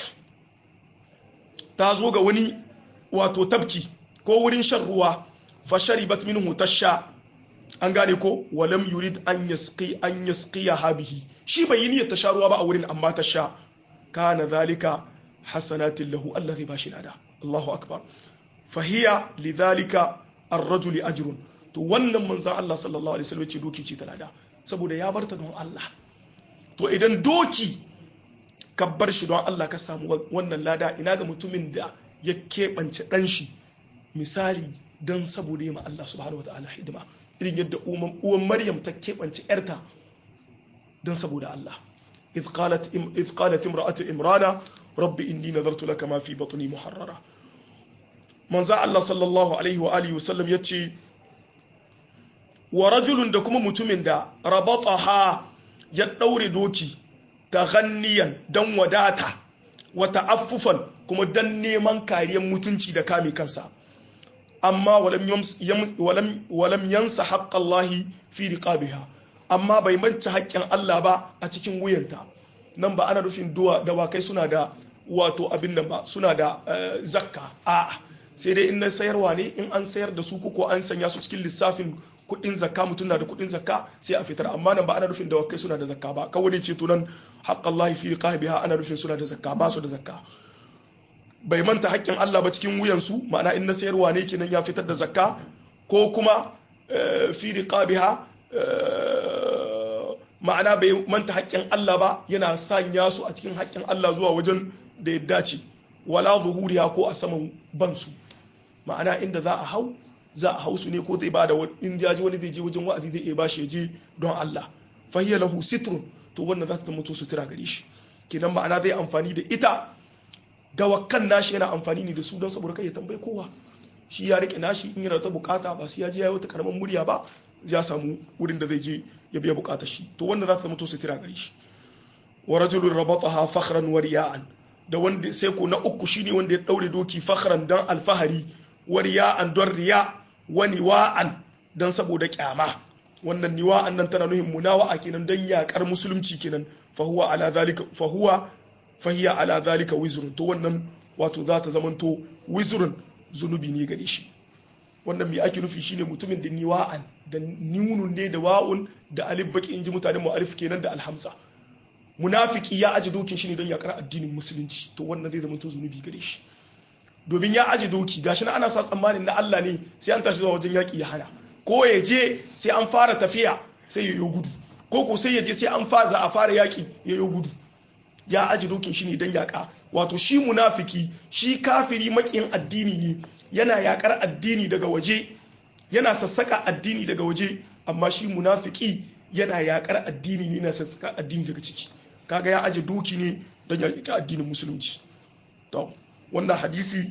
ta zo ga wani wato tabki ko wurin shan ruwa fa sharibat minhu tasha an gane ko walam yurid an yasqi an yasqiya habihi shi bai yi niyyar ta sha ruwa ba a wurin amma ta sha kana zalika hasanatin lahu Allah zai bashi lada Allahu akbar fahiya lidhalika ar-rajuli ajrun to wannan manzon Allah sallallahu alaihi wasallam ce doki ce ta lada saboda ya barta don Allah to idan doki ka bar shi don Allah ka samu wannan lada ina ga mutumin da ya keɓance ɗan shi misali don saboda yi ma Allah subhanahu wa ta'ala hidima irin yadda uwan Maryam ta keɓance ‘yarta don saboda Allah إذ قالت إذ قالت امرأة إمرانا رب إني نذرت لك ما في بطني محررة من الله صلى الله عليه وآله وسلم يتشي ورجل دكما متمن دا ربطها يدور دوكي تغنيا دن وداتا وتعففا كما دن نيمان كاريا متنشي دا كامي كنسا أما ولم, يمس يم ولم, ولم ينس حق الله في رقابها amma bai manta haƙƙin Allah ba a cikin wuyanta nan ba ana nufin duwa dawakai suna da wato abin nan ba suna da zakka a'a sai dai in na sayarwa ne in an sayar da su ko an sanya su cikin lissafin kuɗin zakka mutum na da kuɗin zakka sai a fitar amma nan ba ana nufin dawakai suna da zakka ba kawai ce to nan haqqallahi fi qahbiha ana nufin suna da zakka ba su da zakka bai manta haƙƙin Allah ba cikin wuyansu ma'ana in na sayarwa ne kenan ya fitar da zakka ko kuma fi riqabiha ma'ana bai manta haƙƙin Allah ba yana sanya su a cikin haƙƙin Allah zuwa wajen da ya dace wala zuhuriya ko a saman bansu ma'ana inda za a hau za a hau su ne ko zai ba da in ya ji wani zai je wajen wa'azi zai iya bashi ya je don Allah fahiya lahu sitrun to wannan za ta mutu sutura gare shi kenan ma'ana zai amfani da ita dawakan nashi yana amfani ne da su don saboda kai ya tambayi kowa shi ya rike nashi in yana ta bukata ba sai ya je ya yi wata karamin murya ba ya samu wurin da zai je ya biya bukatar shi to wanda za ta mutu sutura gare shi wa rajulun rabataha fakhran wa riya'an da wanda sai ko na uku shine wanda ya daure doki fakhran dan alfahari wa riya'an don riya wa niwa'an dan saboda kyama wannan niwa'an nan tana nuhin munawa'a kenan dan yakar musulunci kenan fa huwa ala zalika fa huwa fahiya ala zalika wizrun to wannan wato za ta zamanto wizrun zunubi ne gare shi wannan mai ake nufi shine mutumin da niwa'an da nunun ne da wa'un da alif baki inji mutanen mu alif kenan da alhamza munafiki ya aji dokin shi ne don yakar addinin musulunci to wannan zai zama zunubi gare shi domin ya aji doki gashi na ana sa tsammanin na Allah ne sai an tashi zuwa wajen yaki ya hana ko ya je sai an fara tafiya sai ya yi gudu ko ko sai ya je sai an fara za a fara yaki ya yi gudu ya aji dokin shi ne don yaka wato shi munafiki shi kafiri makiyin addini ne yana yakar addini daga waje yana sassaka addini daga waje amma shi munafiki yana yakar addini ne na sassaka addini daga ciki kaga ya aje doki ne don yakar addinin musulunci to wannan hadisi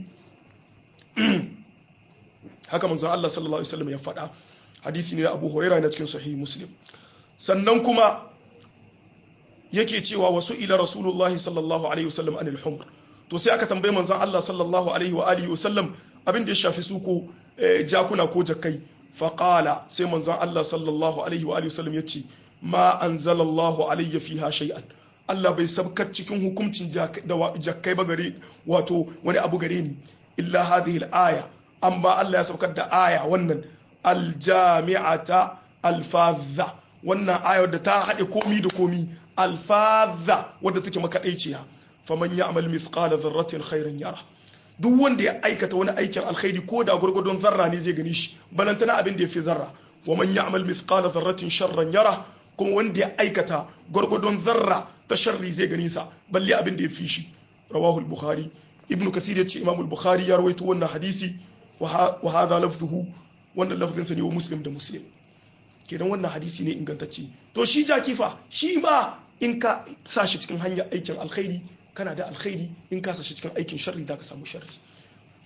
haka manzon Allah sallallahu alaihi wasallam ya faɗa hadisi ne Abu Hurairah na cikin sahih Muslim sannan kuma yake cewa wasu ila rasulullahi sallallahu alaihi wasallam anil humr to sai aka tambaye manzon Allah sallallahu alaihi wa alihi wasallam abin da ya shafi su ko jakuna ko jakkai faqala sai manzon Allah sallallahu alaihi wa alihi wasallam yace ma anzalallahu alayya fiha shay'an Allah bai sabkar cikin hukuncin jakkai ba gare wato wani abu gare ni illa hadhihi al-aya amma Allah ya sabkar da aya wannan aljami'ata alfadha wannan ayar da ta haɗe komi da komi alfadha wadda take makaɗaiciya faman ya'mal mithqala dharratin khairan yara duk wanda ya aikata wani aikin alkhairi ko da gurgurdon zarra ne zai gani shi balantana abin da ya fi zarra wa man ya'mal mithqala dharratin sharran yara kuma wanda ya aikata gurgurdon zarra ta sharri zai gani sa balle abin da ya fi shi rawahu al-bukhari ibnu kathir ya ce imam al-bukhari ya rawaito wannan hadisi wa hadha lafzuhu wannan lafzin sa ne wa muslim da muslim kenan wannan hadisi ne ingantacce to shi jakifa shi ma in ka sa shi cikin hanyar aikin alkhairi kana da alkhairi in ka sa shi cikin aikin sharri za ka samu sharri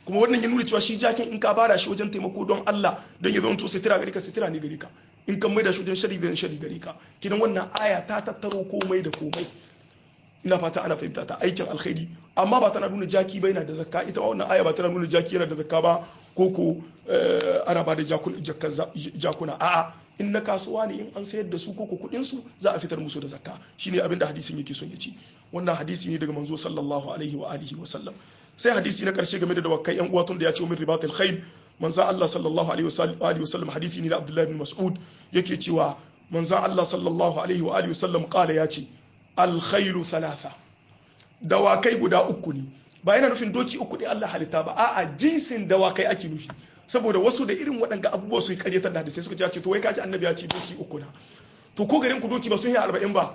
kuma wannan ya nuna cewa shi jakin in ka bada shi wajen taimako don Allah don ya zama to sitira gare ka sitira ne gare ka in kan maida shi wajen shari da shari gare ka kidan wannan aya ta tattaro komai da komai ina fata ana fahimta ta aikin alkhairi amma ba tana nuna jaki ba yana da zakka ita wannan aya ba tana nuna jaki yana da zakka ba ko ko ana ba da jakuna a'a in na kasuwa ne in an sayar da su ko ko kudin su za a fitar musu da zakka shine abin da hadisin yake son ya ci wannan hadisi ne daga manzo sallallahu alaihi wa alihi wa sallam sai hadisi na karshe game da dawakai yan uwa tun da ya ce min ribatul khayl manzo Allah sallallahu alaihi wa sallam hadisi ne da Abdullah ibn Mas'ud yake cewa manzo Allah sallallahu alaihi wa alihi wa sallam kala ya ce al khaylu thalatha dawakai guda uku ne ba yana nufin doki uku ne Allah halitta ba a'a jinsin dawakai ake nufi saboda wasu da irin waɗanga abubuwa su yi karyatar da sai suka ce to wai kaji annabi ya ce doki uku na to ko garin ku doki ba sun yi arba'in ba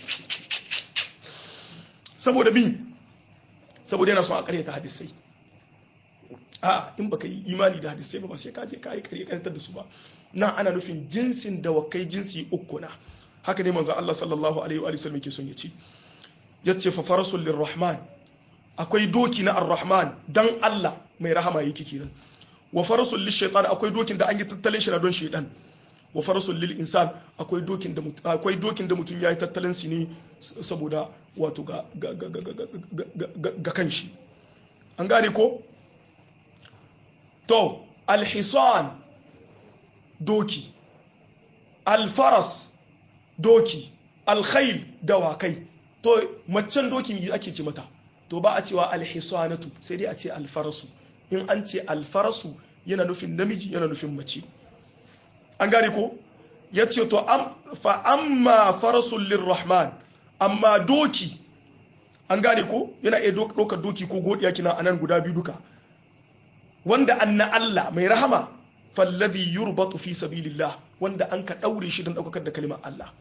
saboda mi saboda yana son a karyata hadisai a in baka yi imani da hadisai ba ba sai ka je ka yi karyatar da su ba na ana nufin jinsin dawakai jinsi uku na haka ne manzon Allah sallallahu alaihi wa sallam yake son ya ce yace fa farasul lirrahman akwai doki na ar-rahman dan Allah mai rahama yake kenan wa farasul lishaitan akwai dokin da an yi tattalin shi na don shaitan wa farasul lil insan akwai dokin da akwai dokin da mutum yayi tattalin shi ne saboda wato ga ga ga ga ga kanshi an gane ko to alhisan doki alfaras doki alkhail dawakai to macen dokin yi ake ce mata to ba a cewa alhisanatu sai dai a ce alfarasu in an ce alfarasu yana nufin namiji yana nufin mace an gane ko ya ce to fa amma farasun lirrahman amma doki an gane ko yana iya ɗaukar doki ko godiya kina anan guda biyu duka wanda an na Allah mai rahama fallazi yurbatu fi sabilillah wanda an ka ɗaure shi don ɗaukakar da kalimar Allah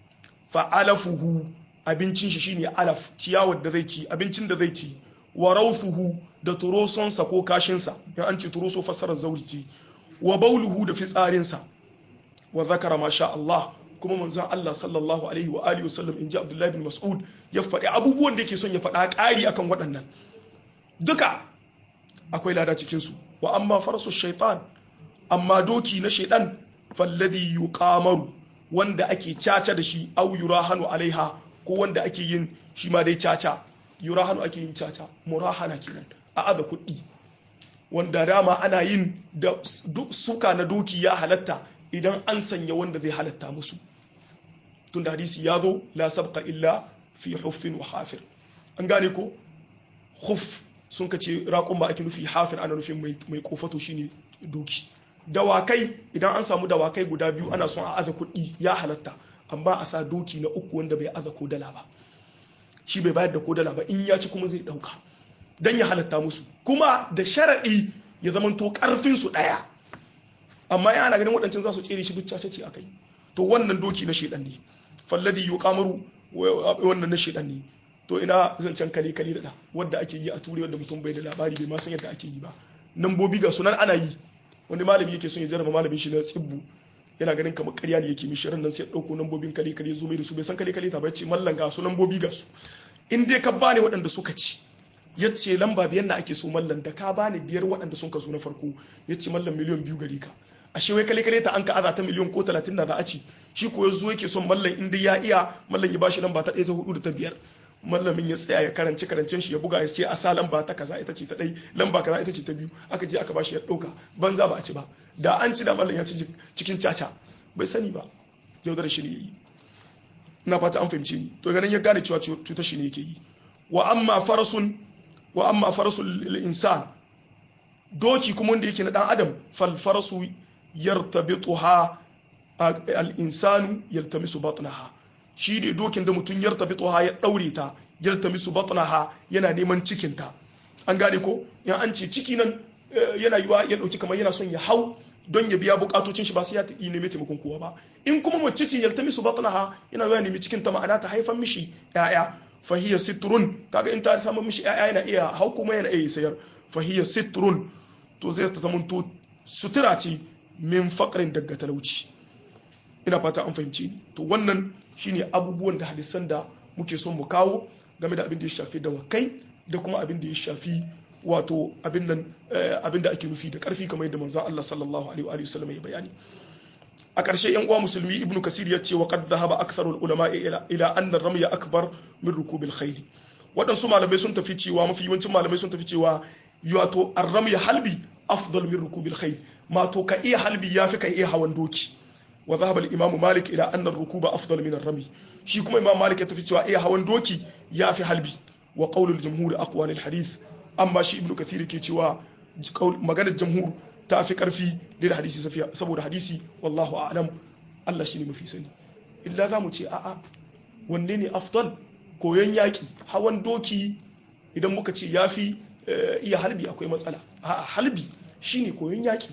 fa alafuhu abincin shi shine alaf ciyawar da zai ci abincin da zai ci wa raufuhu da turosonsa ko kashinsa in an ce turoso fassarar zaurci wa bauluhu da fitsarinsa wa zakara masha Allah kuma manzon Allah sallallahu alaihi wa alihi wasallam inji Abdullahi bin Mas'ud ya faɗi abubuwan da yake son ya faɗa ƙari akan waɗannan duka akwai lada cikin su wa amma farsu shaitan amma doki na shaitan falladhi yuqamaru wanda ake caca da shi au yurahanu alaiha ko wanda ake yin shi ma dai caca yurahanu ake yin caca murahana kenan a aza kuɗi wanda dama ana yin da suka na doki ya halatta idan an sanya wanda zai halatta musu tun da hadisi ya zo la sabqa illa fi huffin wa hafir an gane ko huff sun ka ce raƙon ba ake nufi hafir ana nufin mai kofato shine doki dawakai idan an samu dawakai guda biyu ana son a aza kuɗi ya halatta amma a sa doki na uku wanda bai aza ko dala ba shi bai bayar da ko dala ba in ya ci kuma zai dauka dan ya halatta musu kuma da sharadi ya zamanto karfin su daya amma yana ganin waɗancan za su tsere shi duk cace ce akai to wannan doki na shedan ne falladhi yuqamaru wannan na shedan ne to ina zancen kale kale da wanda ake yi a ture wanda mutum bai da labari bai ma san yadda ake yi ba nambobi ga sunan ana yi wani malami yake son ya jarraba malamin shi na tsibbu yana ganin kamar karya ne yake mishi ran nan sai ya dauko nambobin kale kale zo mai da su bai san kale kale ta ba ce mallan ga su nambobi ga su in dai ka bani waɗanda suka ci ya ce lamba biyan na ake so mallan da ka bani biyar waɗanda sun ka zo na farko ya ce mallan miliyan biyu gari ka ashe wai kale kale ta an ka aza ta miliyan ko talatin na za a ci shi ko ya zo yake son mallan in dai ya iya mallan ya bashi lamba ta ɗaya ta hudu da ta biyar mallamin ya tsaya ya karanci karancen shi ya buga ya ce a sa lamba ta kaza ita ce ta ɗai lamba kaza ita ce ta biyu aka je aka bashi ya ɗauka banza ba a ci ba da an ci da mallan ya ci cikin caca bai sani ba yaudar shi ne yi na fata an fahimce ni to ganin ya gane cewa cutar shi ne yake yi wa amma farasun wa amma farasul insan doki kuma wanda yake na dan adam fal farasu yartabituha al insanu yaltamisu batnaha shi ne dokin da mutum yartabituha ya daure ta yaltamisu batnaha yana neman cikin ta an gane ko in an ce ciki nan yana yiwa ya dauki kamar yana son ya hau don ya biya bukatocin shi ba sai ya yi nemi taimakon kowa ba in kuma mace ce yaltamisu batnaha yana yiwa nemi cikin ta ma'ana ta haifan mishi ya'ya fahiya sitrun kaga in ta samu mishi ya'ya yana iya hau kuma yana iya sayar fahiya sitrun to zai ta zamanto sutura ce min faqrin daga talauci ina fata an fahimci ni to wannan shine abubuwan da hadisan da muke son mu kawo game da abin da ya shafi dawakai da kuma abin da ya shafi wato abin nan abin da ake nufi da karfi kamar yadda manzon Allah sallallahu alaihi wa sallam ya bayani a ƙarshe yan uwa musulmi ibnu kasir ya ce wa qad dhahaba aktharul ulama ila ila anna ramya akbar min rukubil khayl waɗansu malamai sun tafi cewa mafi yawancin malamai sun tafi cewa wato arramya halbi afdal min rukubil khayl ma to ka iya halbi yafi ka iya hawan doki wa dhahaba al-imam malik ila anna ar-rukuba afdal min ar-rami shi kuma imam malik ya tafi cewa iya hawan doki yafi halbi wa qawl al-jumhur aqwa lil hadith amma shi ibnu kathir ke cewa maganar jamhur ta fi karfi da hadisi saboda hadisi wallahu a'lam Allah shine mafi sani illa za mu ce a'a wanne ne afdal koyon yaƙi hawan doki idan muka ce ya fi iya halbi akwai matsala a halbi shine koyon yaƙi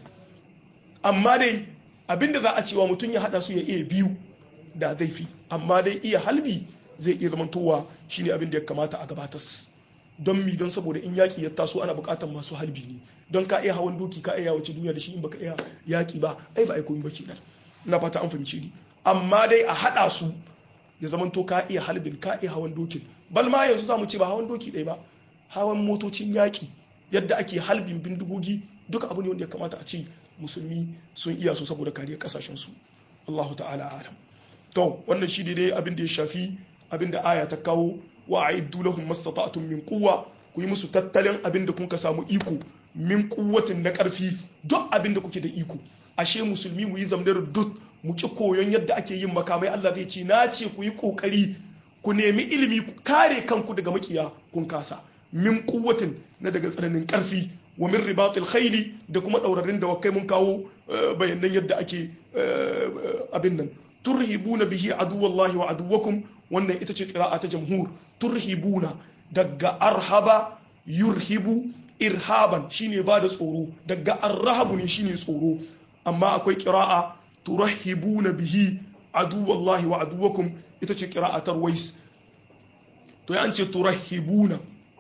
amma dai abinda za a cewa mutum ya haɗa su ya iya biyu da zai fi amma dai iya halbi zai iya zamantowa shine abin da ya kamata a gabatas don mi don saboda in yaƙi ya taso ana buƙatar masu halbi ne don ka iya hawan doki ka iya wace duniya da shi in baka iya yaƙi ba ai ba ai koyi ba kenan ina fata an fahimci ni amma dai a haɗa su ya zama to ka iya halbin ka iya hawan dokin bal ma yanzu zamu ce ba hawan doki ɗaya ba hawan motocin yaƙi yadda ake halbin bindigogi duka abu ne wanda ya kamata a ce musulmi sun iya su saboda kariyar kasashen su Allahu ta'ala alam to wannan shi dai abin da ya shafi abin da aya ta kawo wa a'iddu lahum mastata'tum min quwwa ku yi musu tattalin abin da kun ka samu iko min kuwatin na karfi duk abin da kuke da iko ashe musulmi mu yi zamdar duk mu ki koyon yadda ake yin makamai Allah zai ce na ce ku yi kokari ku nemi ilimi ku kare kanku daga makiya kun kasa min kuwatin na daga tsananin karfi wa min ribatil khayli da kuma daurarin da wakai mun kawo bayanan yadda ake abin nan turhibuna bihi aduwallahi wa aduwakum wannan ita ce qira'a ta jamhur turhibuna daga arhaba yurhibu irhaban shine ba da tsoro daga arrahabu ne shine tsoro amma akwai qira'a turahibuna bihi aduwallahi wa aduwakum ita ce qira'a tarwais to ya an ce turahibuna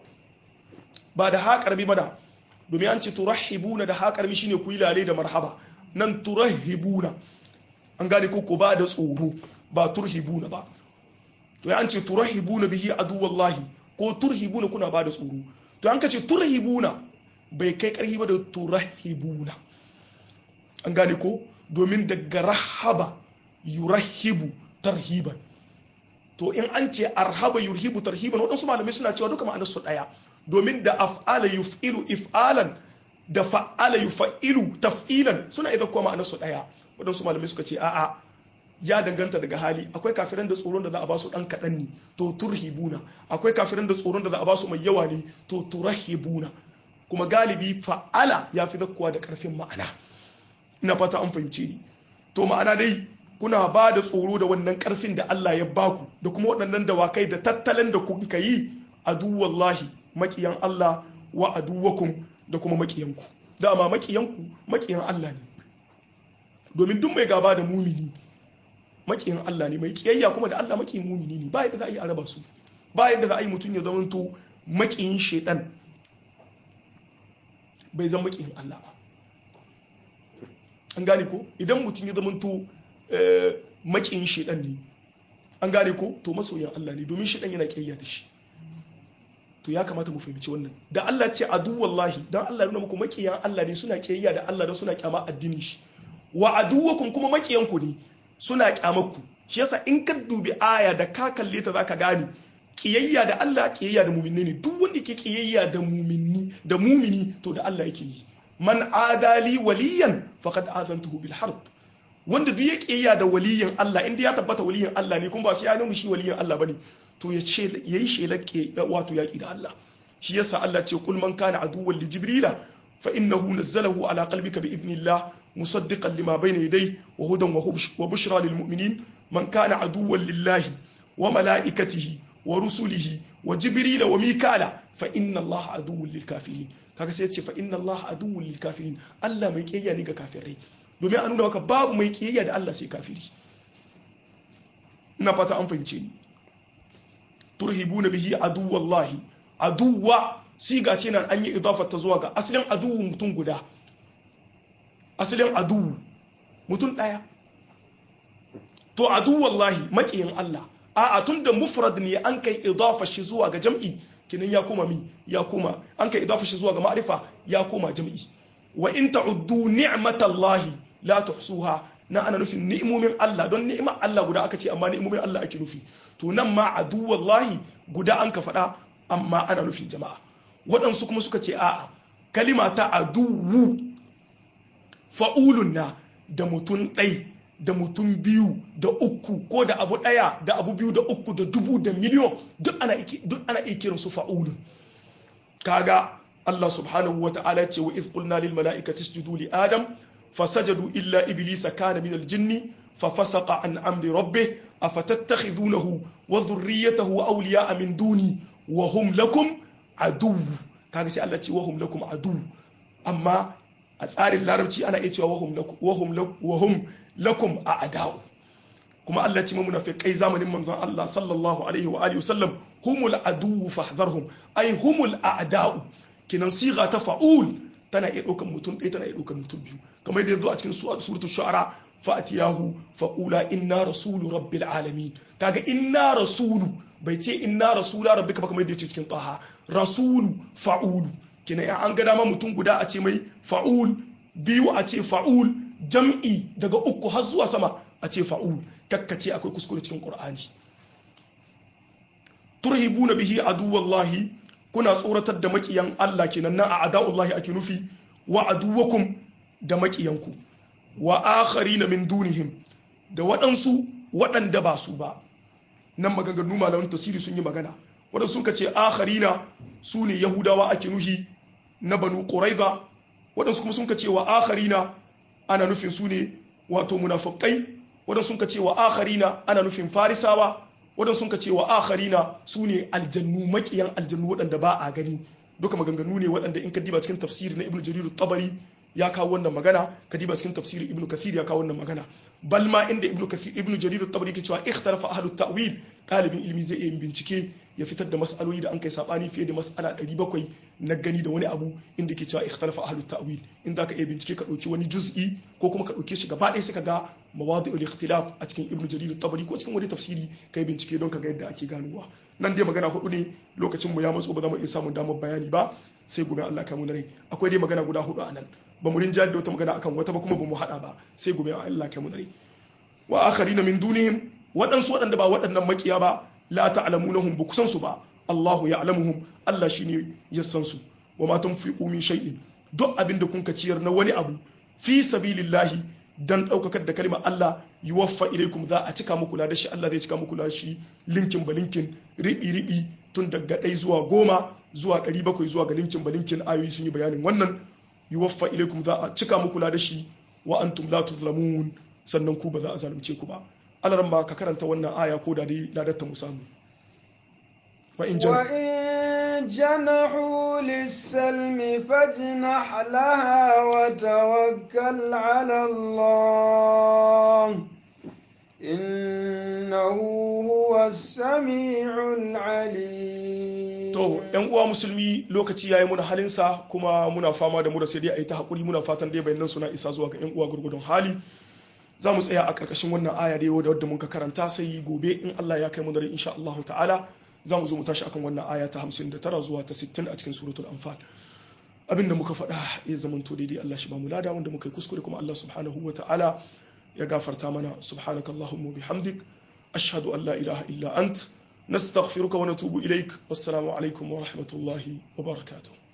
ba da haƙarbi ba da domin an ce turahibuna da haƙarbi shine ku yi lale da marhaba nan turahibuna an gane ko ba da tsoro ba turhibuna ba to ya an ce turahibuna bihi aduwallahi ko turhibuna kuna ba da tsoro to an ka ce turhibuna bai kai karhi ba da turahibuna an gane ko domin daga rahaba yurahibu tarhiban to in an ce arhaba yurhibu tarhiban waɗansu malamai suna cewa duka ma'anar su ɗaya domin da af'ala yuf'ilu if'alan da fa'ala yuf'ilu taf'ilan suna idan kuma ma'anar su ɗaya waɗansu malamai suka ce a'a ya danganta daga hali akwai kafiran da tsoron da za a ba su ɗan kaɗan ne to turhibuna akwai kafiran da tsoron da za a ba su mai yawa ne to turahibuna kuma galibi fa'ala ya fi zakkuwa da ƙarfin ma'ana ina fata an fahimce ni to ma'ana dai kuna ba da tsoro da wannan ƙarfin da Allah ya baku da kuma waɗannan dawakai da tattalin da kuka yi aduwallahi maƙiyan Allah wa aduwakum da kuma maƙiyanku dama maƙiyanku maƙiyan Allah ne domin duk mai gaba da mumini makiyin Allah ne mai kiyayya kuma da Allah makiyin mumini ne ba yadda za a yi a raba su ba yadda za a yi mutum ya zamanto makiyin shaidan bai zama makiyin Allah ba an gane ko idan mutum ya zamanto makiyin shaidan ne an gane ko to masoyin Allah ne domin shaidan yana kiyayya da shi to ya kamata mu fahimci wannan da Allah ce adu wallahi dan Allah ya nuna muku makiyan Allah ne suna kiyayya da Allah don suna kyama addinin shi wa aduwakum kuma makiyanku ne suna kyamarku shi yasa in ka dubi aya da ka kalle ta zaka gane kiyayya da Allah kiyayya da muminni ne duk wanda ke kiyayya da muminni da mumini to da Allah yake yi man adali waliyan faqad azantuhu bil harb wanda duk ya kiyayya da waliyin Allah inda ya tabbata waliyin Allah ne kuma ba sai ya nuna shi waliyin Allah bane to ya ce yayi shelar wato yaki da Allah shi yasa Allah ce kul man kana aduwwan li jibrila fa innahu nazzalahu ala qalbika bi idnillah مصدقا لما بين يديه وهدى وبشرى للمؤمنين من كان عدوا لله وملائكته ورسله وجبريل وميكال فإن الله عدو للكافرين kaga sai ce fa inna Allah aduwwul lil kafirin Allah mai kiyayya ne ga kafirai domin a nuna maka babu mai kiyayya da Allah sai kafiri ina fata an fahimce ni turhibuna bihi aduwallahi aduwa siga ce nan an yi idafar ta zuwa ga asalin aduwu mutum guda asalin aduwu mutum ɗaya to aduwallahi maƙiyin Allah a tun da mufrad ne an kai idafa shi zuwa ga jam'i kinan ya koma mi ya koma an kai idafa shi zuwa ga ma'rifa ya koma jam'i wa in ta'uddu ni'matallahi la tuhsuha na ana nufin ni'imomin Allah don ni'imar Allah guda aka ce amma ni'imomin Allah ake nufi to nan ma aduwallahi guda an ka faɗa amma ana nufin jama'a waɗansu kuma suka ce a'a kalima ta aduwu fa'ulun na da mutum ɗai da mutum biyu da uku ko da abu ɗaya da abu biyu da uku da dubu da miliyon duk ana iya kiran su fa'ulun kaga Allah subhanahu wa ta'ala ce wa iz qulna lil mala'ikati isjudu li adam fasajadu illa iblisa kana min al jinni fa fasaqa an amri rabbih afatattakhidunahu wa dhurriyyatahu awliya'a min duni wa hum lakum adu kaga sai Allah ce wa hum lakum adu amma a tsarin larabci ana iya cewa wa hum lakum a ada'u kuma Allah ce munafiqai zamanin manzon Allah sallallahu alaihi wa alihi wasallam humul adu fahdharhum ay humul a'da'u kinan siga ta fa'ul tana iya ɗaukar mutum ɗaya tana iya ɗaukar mutum biyu kamar da yanzu a cikin suratul shu'ara fa'atiyahu faqula inna rasulu rabbil alamin kaga inna rasulu bai ce inna rasula rabbika ba kamar da yace cikin taha rasulu fa'ulu kina ya an ga dama mutum guda a ce mai fa'ul biyu a ce fa'ul jam'i daga uku har zuwa sama a ce fa'ul kakkace akwai kuskure cikin qur'ani turhibuna bihi aduwallahi kuna tsoratar da makiyan Allah kenan na a ada'ullahi ake nufi wa aduwakum da makiyanku wa akharina min dunihim da waɗansu waɗanda ba su ba nan maganganu malaman tasiri sun yi magana waɗansu sun ce akharina su ne yahudawa ake nuhi na banu quraiza waɗansu kuma sun ce wa akharina ana nufin su ne wato munafiqai waɗansu sun ce wa akharina ana nufin farisawa waɗansu sun ce wa akharina su ne aljannu makiyan aljannu waɗanda ba a gani duka maganganu ne waɗanda in ka diba cikin tafsiri na ibnu jarir tabari ya kawo wannan magana ka diba cikin tafsirin ibnu kathir ya kawo wannan magana bal ma inda ibnu kathir ibnu jarir tabari ke cewa ikhtarafa ahlut ta'wil ɗalibin ilimi zai iya bincike ya fitar da mas'aloli da an kai sabani fiye da mas'ala 700 na gani da wani abu inda ke cewa ikhtarafa ahlut ta'wil in za ka iya bincike ka ɗauki wani juz'i ko kuma ka ɗauke shi gaba ɗaya sai ka ga mawadi'ul ikhtilaf a cikin ibnu jarir tabari ko cikin wani tafsiri kai bincike don ka ga yadda ake ganowa nan dai magana hudu ne lokacin mu ya matso ba za mu iya samun damar bayani ba sai gobe Allah ka mu rai akwai dai magana guda hudu a nan ba mu rinjayar da wata magana akan wata ba kuma ba mu hada ba sai gobe Allah ka mu rai wa akharina min dunihim waɗansu waɗanda ba waɗannan makiya ba la ta'lamunahum ba kusan su ba Allahu ya'lamuhum Allah shine ya san su wa ma tunfiqu min shay'in duk abin da kun ka ciyar na wani abu fi sabilillahi dan ɗaukakar da kalmar Allah yuwaffa ilaikum za a cika muku da shi Allah zai cika muku shi linkin ba linkin riɓi riɓi tun daga ɗai zuwa goma zuwa ɗari bakwai zuwa ga linkin ba linkin ayoyi sun yi bayanin wannan yuwaffa ilaikum za a cika muku da shi wa antum la tuzlamun sannan ku ba za a zalunce ku ba alaran ba ka karanta wannan aya ko da dai ladatta mu samu wa in جنحوا للسلم فاجنح لها وتوكل على الله إنه هو السميع العليم to yan uwa musulmi lokaci yayi muna halinsa kuma muna fama da mu da sai dai a yi ta hakuri muna fatan dai bayanan suna isa zuwa ga yan uwa gurgudun hali za mu tsaya a karkashin wannan aya da da wadda muka karanta sai gobe in Allah ya kai mu dare insha Allah ta'ala za mu zo mu tashi akan wannan aya ta 59 zuwa ta 60 a cikin suratul anfal abinda muka faɗa ya zamanto daidai Allah shi ba mu lada wanda muka yi kuskure kuma Allah subhanahu wa ta'ala ya gafarta mana subhanaka allahumma bihamdik ashhadu an la ilaha illa ant nastaghfiruka wa natubu ilaik wassalamu alaikum wa rahmatullahi wa barakatuh